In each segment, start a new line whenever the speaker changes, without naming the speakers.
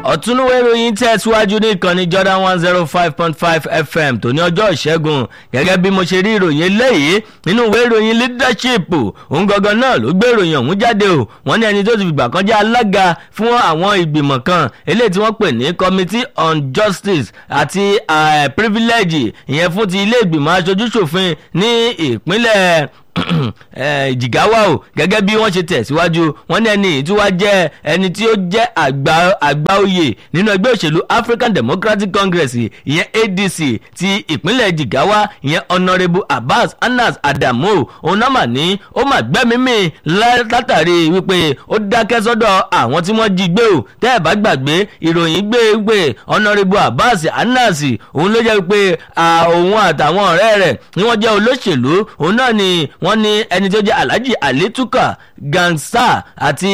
ọ̀túnúwé ìròyìn tẹ̀síwájú ní ìkànnì Jordan one zero five point five FM tó ní ọjọ́ ìṣẹ́gun gẹ́gẹ́ bí mo ṣe rí ìròyìn eléyìí nínú ìwé ìròyìn leadership òun gangan náà ló gbé ìròyìn ọ̀hún jáde o wọ́n ní ẹni tó ti fìgbà kan jẹ́ alága fún àwọn ìgbìmọ̀ kan eléyìí tí wọ́n pè ní committee on justice àti uh, privilege ìyẹn fún ti ilé ìgbìmọ̀ aṣojúṣòfin ní ìpínlẹ̀ jìgáwá o gẹ́gẹ́ bí wọ́n ṣe tẹ̀síwájú wọ́n ní ẹni tí wàá jẹ́ ẹni tí ó jẹ́ àgbà oyè nínú ẹgbẹ́ òṣèlú African Democratic Congress ìyẹn ADC ti ìpínlẹ̀ jìgáwá ìyẹn Honourable Abbas Anas Adamu òun náà mà ní ó mà gbẹ́mímì látàrí wípé ó dákẹ́ sọ́dọ̀ àwọn tí wọ́n jí gbé o tẹ́ ẹ̀ bá gbàgbé ìròyìn gbé wípé Honourable Abbas Anas òun ló jẹ́ wípé òun àtàwọn ọ̀rẹ́ rẹ̀ ni wọ́n jẹ́ olóṣèlú òun náà ni wọ́n ní ẹni tó jẹ́ alhaji alituka gansa àti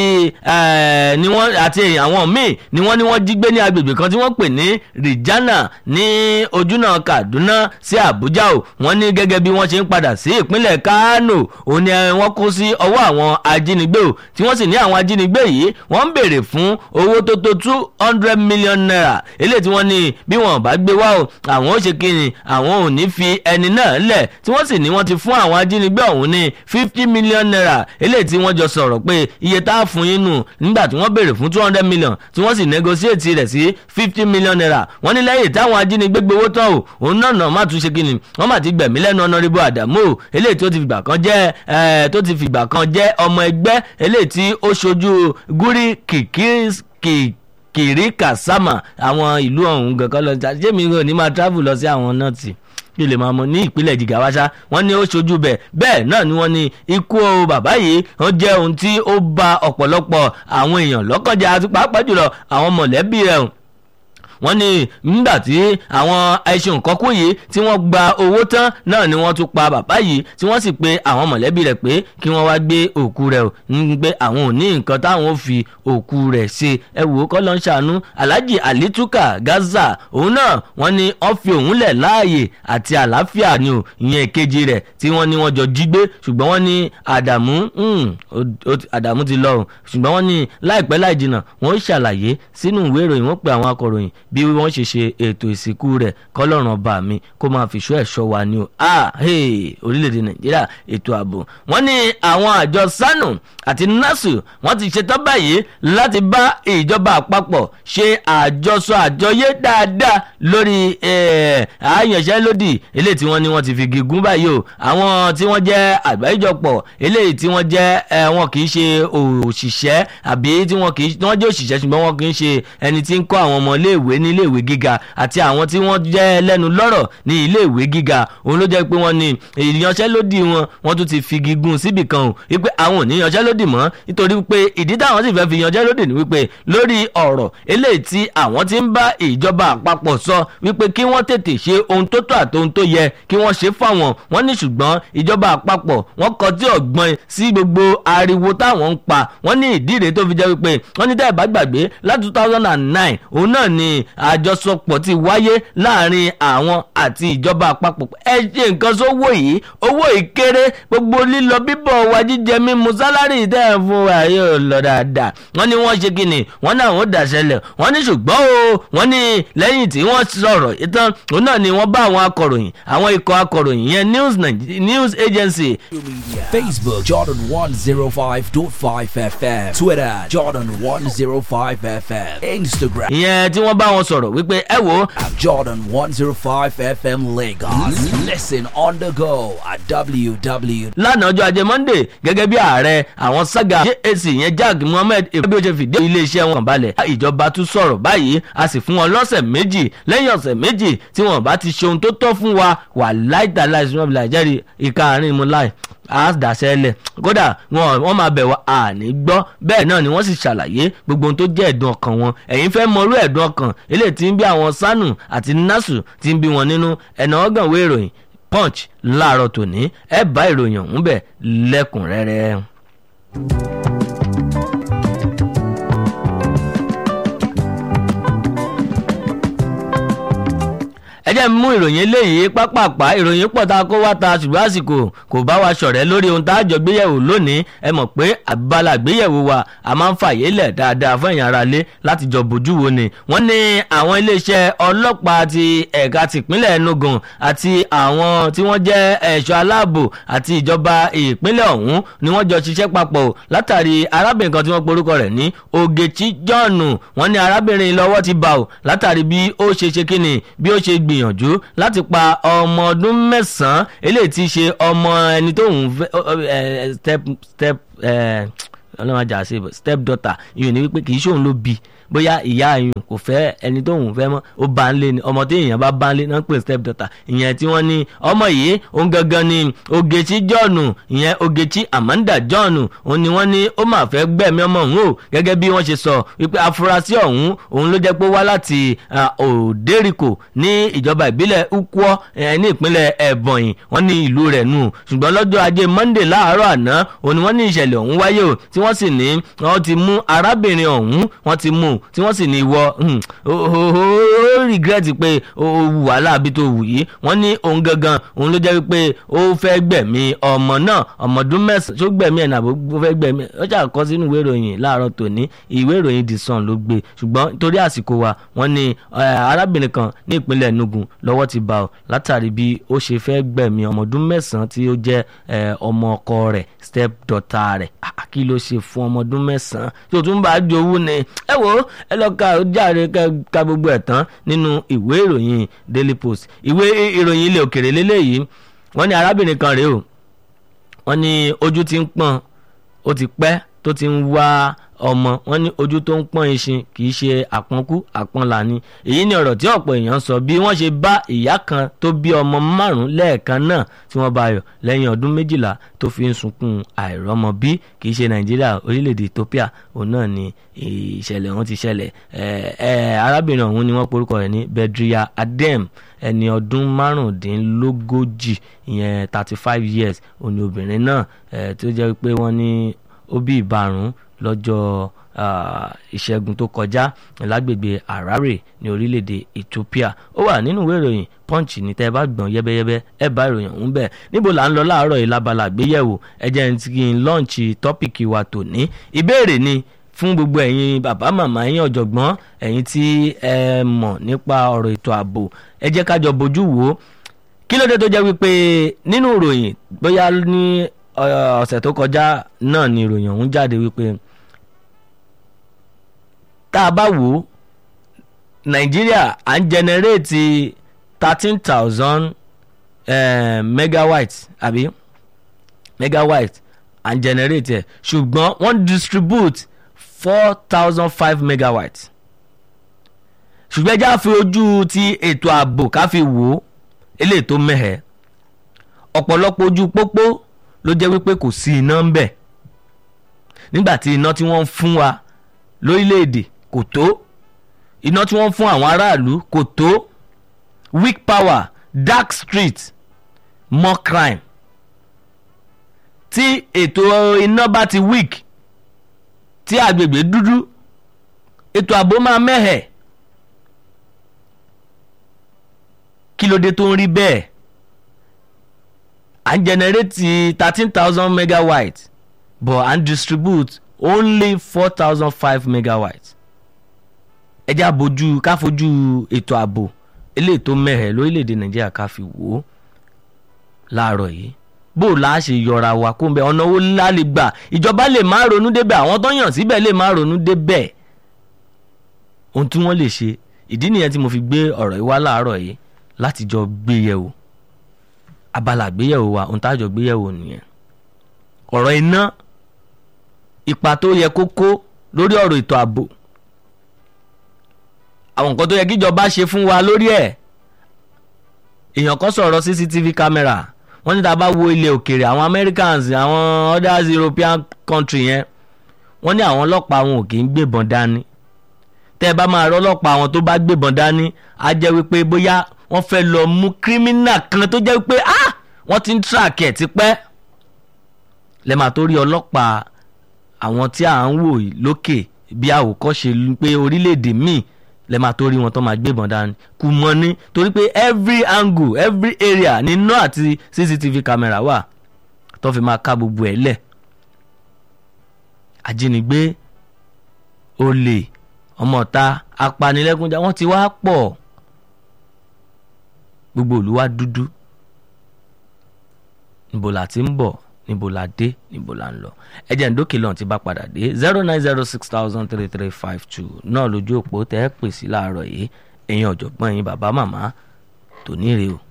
ni wọ́n àti àwọn míì ni wọ́n ní wọ́n jí gbé ní agbègbè kan tí wọ́n pè ní rijana ní ojúnà kaduna sí abuja o wọ́n ní gẹ́gẹ́ bí wọ́n ṣe ń padà sí ìpínlẹ̀ kano òun ni wọ́n kó sí ọwọ́ àwọn ajínigbé o tí wọ́n sì ní àwọn ajínigbé yìí wọ́n ń béèrè fún owó tó tó two hundred million naira eléyìí tí wọ́n ní bí wọ́n bá gbé wá o àwọn ó ṣe kíni àwọn ò ní fi ẹni náà lẹ̀ tí wọ́n sì ní wọ́n ti fún àwọn ajínigbé ọ̀hún ní fifty million naira eléyìí tí wọ́n jọ sọ̀rọ̀ pé iye tá a fún yín nù nígbà tí wọ́n béèrè fún two hundred million tí wọ́n sì negotiate rẹ̀ sí fifty million naira wọ́n ní lẹ́yìn táwọn ajínigbé gbowó tán o òun náà náà má tún ṣe kíni wọ́n má ti gbẹ̀mí lẹ́nu Honourable Adamu o eléyìí tó ti fìgbà kan jẹ́ tó ti fìgbà kan jẹ́ ọmọ ẹgbẹ́ eléyìí tí ó ṣojú gúrí kìkì kìrí kàsámà àwọn ìlú ọ̀hún gangan lọ ṣé mi ò ní máa travel lọ sí àwọn náà tì kí lè máa mọ ní ìpínlẹ̀ jìgáwáṣá wọ́n ní ó ṣojú bẹ̀ bẹ́ẹ̀ náà ni wọ́n ní ikú bàbá yìí ó jẹ́ ohun tí ó ba ọ̀pọ̀lọpọ̀ àwọn èèyàn lọ́kànjá àti pàápàá jùlọ àwọn mọ̀lẹ́bí rẹ̀ wọ́n ní nígbà tí àwọn ẹṣin nǹkan kú yìí tí wọ́n gba owó tán náà ni wọ́n tún pa bàbá yìí tí wọ́n sì pe àwọn mọ̀lẹ́bí rẹ̀ pé kí wọ́n wá gbé òkú rẹ̀ ò ní pé àwọn ò ní nǹkan táwọn ò fi òkú rẹ̀ ṣe ẹ wò ó kọ́ ló ń ṣàánú Alhaji Alituka Gaza òun náà wọ́n ní wọ́n fi òun lẹ̀ láàyè àti àlàáfíà ni ò ìyẹn ìkejì rẹ̀ tí wọ́n ní wọ́n jọ jí gbé ṣùgbọ́n wọ́n ní Àdàmú Àdàmú ti lọ ṣùgbọ́n wọ́n ní láìpẹ́ láì jìnnà wọ́n ṣàlàyé sínú ìwé ìròyìn wọ́n pe àwọn akọ̀ròyìn bí wọ́n ṣe ṣe ètò ìsìnkú rẹ̀ kọ́lọ́run ọba mi kó máa fi ṣọ́ ẹ̀ṣọ́ wa ni o ah hey orílẹ̀-èdè nàìjíríà ètò ààbò wọ́n ní àwọn àjọ sanu àti nasu wọ́n ti ṣetán báyìí láti bá ìjọba àpapọ̀ ṣe àjọsọ àjọyé dáadáa lórí àyànṣẹ́lódì eléyìí tí wọ́n ní wọ́n ti fi gígùn báyìí o àwọn tí wọ́n jẹ́ àgbáríjọpọ̀ eléyìí tí wọ́n jẹ́ wọn kì í ṣe òṣìṣẹ́ àbí tí wọ́n kì í wọ́n jẹ́ òṣìṣẹ́ ṣùgbọ́n wọn kì í ṣe ẹni tí ń kọ́ àwọn ọmọ iléèwé ní iléèwé gíga àti àwọn tí wọ́n jẹ́ lẹ́nu lọ́rọ̀ ní iléèwé gíga òun ló jẹ́ pé wọ́n ní ìyanṣẹ́lódì wọn wọ́n tún ti fi gígùn síbì kan o wípé àwọn ò ní yanṣẹ́lódì mọ́ nítorí pé ìdí táwọn sì fẹ́ fi yanṣẹ́lódì ni wípé lórí ọ̀rọ̀ eléyìí tí àwọn ti ń bá ìjọba àpapọ̀ sọ wípé kí wọ́n tètè ṣe ohun tó tọ́ àti ohun tó yẹ kí wọ́n ṣe fáwọn wọ́n ní ṣùgbọ́n ìjọba àpapọ̀ wọ́n kọtí ọ̀gbọ́n sí gbogbo ariwo táwọn ń pa wọ́n ní ìdí rèé tó fi jẹ́ wípé wọ́n ní tẹ́ ẹ̀ bá gbàgbé láti two thousand and nine òun náà ni àjọsọpọ̀ ti wáyé láàrin àwọn àti ìjọba àpapọ̀ ẹ ṣe nǹkan sówó yìí owó ìkéré gbogbo lílọ bíbọ̀ wa jíjẹ mímu sálárì tẹ́ ẹ̀ fún wa yóò lọ dáadáa wọ́n ní wọ́n ṣe kíni wọ́n náà wọ́n dàṣẹlẹ̀ wọ́n ní ṣùgbọ́n o wọ́n ní lẹ́yìn tí wọ́n sọ̀rọ̀ ìtàn òun náà ni wọ́n bá àwọn akọ̀ròyìn àwọn ikọ̀ akọ̀ròyìn yẹn news news agency.
Facebook Jordan one zero five dot five FM Twitter Jordan one zero five FM Instagram.
ìyẹn tí wọ́n bá wọn sọ̀rọ̀ wípé ẹ wo.
at Jordan one zero five FM Lagos. Listen on the go at www.
lánàá ọjọ́ ajé monday gẹ́gẹ́ bí ààrẹ àwọn saga jac yẹn jack mohammed bí ó ṣe fìdí iléeṣẹ́ wọn balẹ̀ ìjọba tún sọ̀rọ̀ báyìí a sì fún wọn lọ́sẹ̀ méjì lẹ́yìn ọ̀sẹ̀ méjì tí wọn bá ti ṣe ohun tó tọ́ fún wa wà láìta láìsí wọn bìlà jẹ́rìí ìka àárín mu láì a dàṣẹ́ lẹ̀ kódà wọn wọn máa bẹ̀ wá àní gbọ́ bẹ́ẹ̀ náà ni wọ́n sì ṣàlàyé gbogbo ohun tó jẹ́ ẹ̀dùn ọkàn wọn ẹ̀yin fẹ́ mọrú ẹ̀dùn ọkàn eléyìí tí ń bí àwọn sanu àti nasu tí ń bí wọn nínú ẹ̀nà ọgànwé ìròyìn punch láàárọ̀ tòní ẹ bá ìròyìn ọ̀hún bẹ̀ lẹ́kùnrẹ́rẹ́. ẹ jẹ́ mú ìròyìn eléyìí pápápá ìròyìn pọ̀ tá a kó wá ta ṣùgbọ́n àsìkò kò bá wa ṣọ̀rẹ́ lórí ohun tá a jọ gbéyẹ̀wò lónìí ẹ mọ̀ pé àbálà gbéyẹ̀wò wa a máa ń fàyè lẹ̀ dáadáa fún ẹ̀yàn ara lé láti jọ bójú wo ni wọ́n ní àwọn iléeṣẹ́ ọlọ́pàá ti ẹ̀ka tìpínlẹ̀ Enugu àti àwọn tí wọ́n jẹ́ ẹ̀ṣọ́ aláàbò àti ìjọba ìpínlẹ̀ ọ̀hún ni wọ́n jọ ṣiṣẹ́ papọ̀ látàrí arábìnrin kan tí wọ́n porúkọ rẹ̀ ní Ogechi John wọ́n ní arábìnrin lọ́wọ́ ti bá o látàrí bí ó ṣe ṣe kíni bí ó ṣe gbìyànjú láti pa ọmọ ọdún mẹ́sàn-án eléyìí ti ṣe ọmọ ẹni tó ń fẹ́ step step ọlọ́run ajá sí step daughter ìyẹn ni wípé kì í ṣòun ló bí bóyá ìyá àyùn kò fẹ́ ẹni tó ń fẹ́ mọ́ ó bá ń lé ni ọmọ tí èèyàn bá bá ń lé náà ń pè step daughter ìyẹn tí wọ́n ní ọmọ yìí òun gangan ni Ogechi John ìyẹn Ogechi Amanda John òun ni wọ́n ní ó máa fẹ́ gbẹ̀mí ọmọ òun o gẹ́gẹ́ bí wọ́n ṣe sọ wípé afurasí ọ̀hún òun ló jẹ́ pé wá láti Òdèrìkò ní ìjọba ìbílẹ̀ Ukwo ní ìpínlẹ̀ Ebonyi wọ́n ní ìlú rẹ̀ nù ṣùgbọ́n lọ́jọ́ ajé Monday láàárọ̀ àná òun ni wọ́n ní ìṣẹ̀lẹ̀ ọ̀hún wáyé o tí wọ́n sì ní wọ́n ti mú arábìnrin ọ̀hún wọ́n ti mú tí wọ́n sì ní ìwọ ó regret pé ó wù wàhálà àbí tó wù yìí wọ́n ní òun gangan òun ló jẹ́ pé ó fẹ́ gbẹ̀mí ọmọ náà ọmọ ọdún mẹ́sàn-án tó gbẹ̀mí ẹ̀ nàbó ó fẹ́ gbẹ̀mí ó jà kọ́ sínú ìwé ìròyìn láàárọ̀ tòní ìwé ìròyìn The Sun ló gbé ṣùgbọ́n torí àsìkò wa wọ́n ní arábìnrin kan ní ìpínlẹ̀ Enugu lọ́wọ́ ti bá ọ látàrí bí ó ṣe fẹ́ gbẹ̀mí ọmọ ọdún mẹ́sàn-án tí ó jẹ́ ọmọ ọkọ rẹ̀ step daughter rẹ̀ kí ló ṣe fún ọmọ ọdún mẹ́sàn-án tí o tún bá jowú ni ẹ wo ẹ lọ ka jáde ka gbogbo ẹ̀ tán nínú ìwé ìròyìn Daily Post ìwé ìròyìn ilẹ̀ òkèrè lélẹ́yìí wọ́n ní arábìnrin kan rèé o wọ́n ní ojú ti ń pọ́n ó ti pẹ́ tó ti ń wá ọmọ wọ́n ní ojú tó ń pọ́n iṣin kì í ṣe àpọ́nkú àpọ́nlà ni èyí ni ọ̀rọ̀ tí ọ̀pọ̀ èèyàn sọ bí wọ́n ṣe bá ìyá kan tó bí ọmọ márùn-ún lẹ́ẹ̀kan náà tí wọ́n bá yọ lẹ́yìn ọdún méjìlá tó fi ń sunkún àìrọ́mọ bí kì í ṣe nàìjíríà orílẹ̀-èdè Ethiopia òun náà ni ìṣẹ̀lẹ̀ ọ̀hún ti ṣẹlẹ̀ arábìnrin ọ̀hún ni wọ́n porúkọ rẹ̀ ní Bedria Adem ẹni ọdún márùndínlógójì ìyẹn thirty five years òní obìnrin náà tó jẹ́ pé wọ́n ní ó bí ìbárùn lọ́jọ́ ìṣẹ́gun tó kọjá lágbègbè Harare ní orílẹ̀-èdè Ethiopia ó wà nínú ìwé ìròyìn Punch ní tẹ́ ẹ bá gbọ̀n yẹ́bẹ́yẹ́bẹ́ ẹ bá ìròyìn ọ̀hún bẹ̀ níbo là ń lọ láàárọ̀ yìí lábala àgbéyẹ̀wò ẹ jẹ́ n kí n lọ́ọ̀nchì tọ́pìkì wa tòní ìbéèrè ni fún gbogbo ẹ̀yin bàbá màmá ẹ̀yin ọ̀jọ̀gbọ́n ẹ̀yin tí ẹ mọ̀ nípa ọ̀rọ̀ ètò ààbò ẹ jẹ́ ká jọ bójú wò ó kí ló dé tó jẹ́ wípé nínú ìròyìn bóyá ní ọ̀sẹ̀ tó kọjá náà ni ìròyìn ọ̀hún jáde wípé tá a bá wò ó nàìjíríà à ń jẹnẹrétì thirteen thousand megawatt àbí megawatt à ń jẹnẹrétì ẹ̀ ṣùgbọ́n wọ́n distribute four thousand five megawatt ṣùgbọ́n ẹja fi ojú ti ètò ààbò ká fi wò ó eléyìí tó mẹ́hẹ̀ ọ̀pọ̀lọpọ̀ ojú pópó ló jẹ́ wípé kò sí iná ń bẹ̀ nígbà tí iná tí wọ́n ń fún wa lórílẹ̀‐èdè kò tó iná tí wọ́n ń fún àwọn aráàlú kò tó weak power dark street more crime tí ètò iná bá ti weak tí agbègbè dúdú ètò ààbò máa mẹ́hẹ̀ kí ló dé tó ń rí bẹ́ẹ̀ à ń jẹnẹrétì thirteen thousand megawatt but à ń distribute only four thousand five megawatt ẹ já bójú ká fojú ètò ààbò eléyìí tó mẹ́hẹ̀ lórílẹ̀‐èdè nàìjíríà ká fi wò ó láàárọ̀ yìí bó o láà ṣe yọra wa kó ń bẹ ọ̀nà owó ńlá lè gbà ìjọba lè má ronú débẹ̀ àwọn tó yàn síbẹ̀ lè má ronú débẹ̀ ohun tí wọ́n lè ṣe ìdí nìyẹn tí mo fi gbé ọ̀rọ̀ yìí wá láàárọ̀ yìí láti jọ gbé yẹ̀wò abala àgbéyẹ̀wò wa ohun tájọ gbéyẹ̀wò nìyẹn ọ̀rọ̀ iná ipa tó yẹ kó kó lórí ọ̀rọ̀ ètò ààbò àwọn nǹkan tó yẹ kíjọba ṣe fún wa lórí ẹ̀ èèyàn kan sọ̀rọ̀ cctv camera wọ́n ní tá a bá wo ilẹ̀ òkèèrè àwọn americans àwọn others european country yẹn wọ́n ní àwọn ọlọ́pàá wọn ò kì í gbébọn dání tẹ́ ẹ bá máa rọ́ ọlọ́pàá àwọn tó bá gbébọn dání á jẹ́ wípé bóyá wọ́n fẹ́ lọ mú kírímínà kan tó jẹ́ wípé ah wọ́n ti ń track ẹ̀ tipẹ́ lẹ́ẹ̀ma tó rí ọlọ́pàá àwọn tí à ń wò lókè bí àwòkọ́ṣe pé orílẹ̀-èdè míì lẹ́ máa tó rí wọn tó máa gbébọn dání kù mọ́ ní torí pé every angle every area ní iná àti cctv camera wà tó fi máa ká gbogbo ẹ̀ lẹ̀ ajínigbé olè ọmọọ̀ta apanilẹ́kúnjà wọ́n ti wá pọ̀ gbogbo ìlú wa dúdú níbo la ti ń bọ̀ níbo la dé níbo la ń lọ ẹjẹ̀ ǹdókè lọ́n ti bá padà dé zero nine zero six thousand three three five two náà lójú òpó tẹ́ ẹ pè sí láàárọ̀ yìí ẹ̀yin ọ̀jọ̀gbọ́n ẹ̀yin bàbá màmá tòní rèé o.